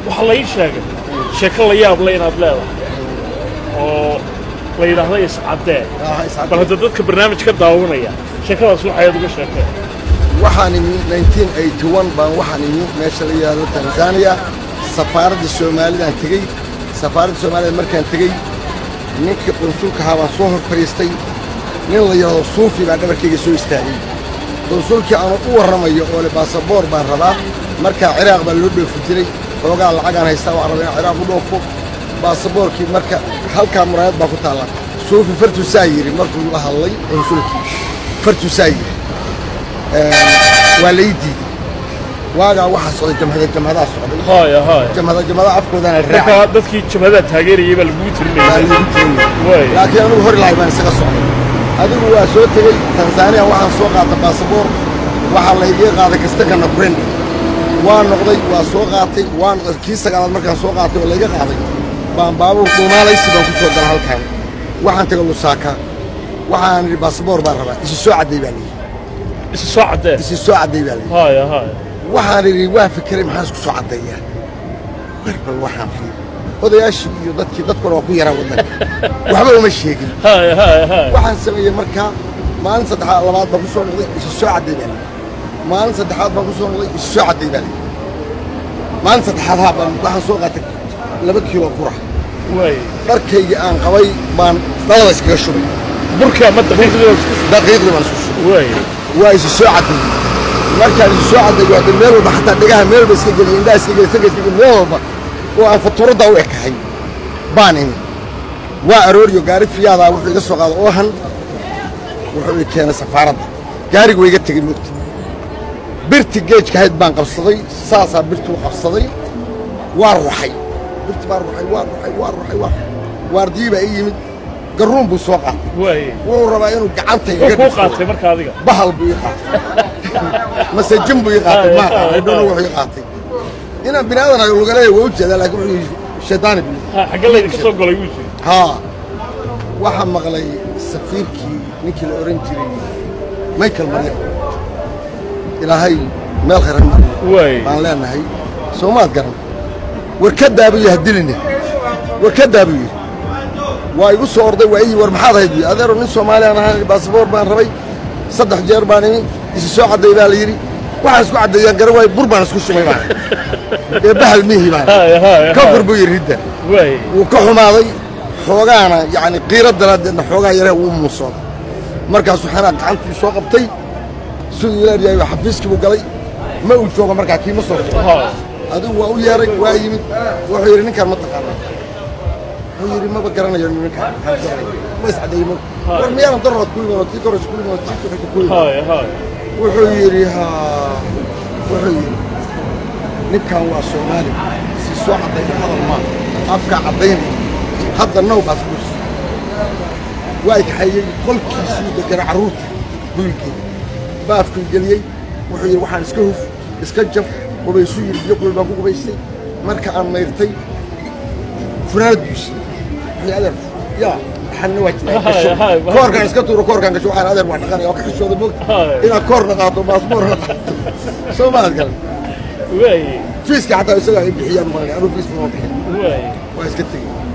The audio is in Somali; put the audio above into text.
waxaa la ii sheegay sheeko la yaab le inaad leedahay oo la yidhaahdo iscaddee bal hadda dadka barnaamij ka daawanaya sheekadaas waxaad uga sheekeen waxaan imi 1981 baan waxaan imi meesha la yidhaahdo tanzania safaaradda soomaalidaan tegey safaaradda soomaalida markaan tegey ninkii qunsulka ahaa baan soo hor fadhiistay nin la yidhaahdo suufi baa dhabarkayga soo istaagay qunsulkii aanu u warramayo oo le baasaboor baan rabaa markaa ciraaq baa loo dhoofi jiray xoogaa lacagaan haystaa waan rabaa inaan ciraaq u dhoofo baasaboorkii marka halkaa muraayad baa ku taalla suufi fartuusaa yidhi markuu la hadlay qunsulkii fartuusaa yidhi waa la ii diiday waagaa waxaa socday jamhada jamhadaa socday haya haya jamhada jamhada afkoodana raacay markaa dadkii jamhadaha taageerayay baa lagugu baa tirinaya lagu tiriyey Waay. laakiin anigu hor lahay baan isaga socday adigu waa soo tegey tanzaniya waxaan soo qaatay baasaboor waxaa layga qaaday kastakana burendi waa noqday waa soo qaatay waan kii sagaalaad markaan soo qaatay oo layga qaaday baan baabuur dhuumaalaysi baan ku soo gala halkan waxaan tegay lusaaka waxaan idhi baasaboor baan rabaa isi soo cadday baa layidhi isa soo caddee isi soo cadday baa layidhi haya haya waxaan idhi waa fikiray maxaan isku soo caddayaa war bal waxaan fiiri odayaashii iyo dadkii dadkuna waa ku yaraa waddanka waxba uma sheegin haya haya haya waxaan sameeyey markaa maalin saddexaad labaad baan ku soo noqday isu soo cadday baa layidhi maalin saddexaad baan ku soo noqday isu soo cadday baa layidhi maalin saddexaad haa baan waxaan soo qaatay laba kiilo bura waay dharkaygii aan qabay baan dhalada iskaga shubay burka ma daqiiqdii daqiiqdii baan isku shubay waay waa isu soo cadday markaan isu soo cadday waa meel walba xataa dhegaha meel walba iska geliy indhaha iska geliy sanka iska geliy meel walba oo aan fatuuradda u ekahay baan imi waa arooriyo gaari fiyaadaa wuxuu iga soo qaaday oohan wuxuu i keenay safaaradda gaarigu waa iga tegey mugta birti geejka hayd baan qabsaday saasaa birtuu qabsaday waa ruxay birti baa ruxay waa ruxay waa ruxay waa waardiyii baa ii yimid garruun buu soo qaatay waay wuxuu rabaa inuu gacanta wuxuu iga kuu dhufto. qaatay marka adiga bahal buu ii qaatay mase jin buu ii qaatay ma aqaan idhona wuxuu ii qaatay inaan bini aadan ahay lugaleeya waa u jeedaa laakiin wuxuu yidhi shaydaani buu yidhi. Ha, xagge laydinka soo golay wuu jiri haa waxaa maqlay safiirkii ninkii la ohan jiray michael maryam ilaahay meel khayran mariyo waay baan leenahay soomaad garan war ka daabuu yidhi hadiline war ka daabuu yidhi waa igu soo orday waa ii war maxaad ahayd buyi adeero nin soomaaliyaan ahaan baasaboor baan rabay saddex jeer baan imi isi soo cadday baa la yidhi waxaan isku caddeeyaan garan waayo bur baan isku shubay baan ee bahal mihi baan haya haya ka fur buu yidhi ridda waay wuu ka xumaaday xoogaana yacni qiiro daraaddeedna xoogaa yaree wuu muusooday markaasuu xanaa gacantuu soo qabtay siduu ilaaryahay xafiiskii buu galay ma uu joogo markaa kiima soo jiro haya adigu waa u yeeray waa yimid wuxuu yidhi ninkaan ma taqaanaa wuxuu yidhi maba garanayo ninkaan maxaan garanaya ma iscadeeyey ma war miyaanan darrood ku iman oo tii koros ku iman oo tii kuxigta ku iman haya haya wuxuu yidhi haa wuxuu yidhi ninkan waa soomaali si soo caddayna hadal maa afkaa caddaynaya hadda now baad kursi waa kaxeeyey qolkiisii degana carruurta gurigeeda baafkuu geliyey wuxuu yidhi waxaan iska huf iska jaf qubaysu yidhi biyo kulul baan ku qubaystay marka aan mayrtay funaanad buusi wixii adeer yaa xanna waa Haya, haya, jiray koorkaan iska tuuro koorkaan gasho waxaan adeer waa dhaqanaya oo ka xishooda moogta Haya. inaad koorna qaato baasboorna qaato soo maad garan waay fiiska xataa isagaa ay bixiyaan malan anuu fiis ma bixin waay waa iska tegey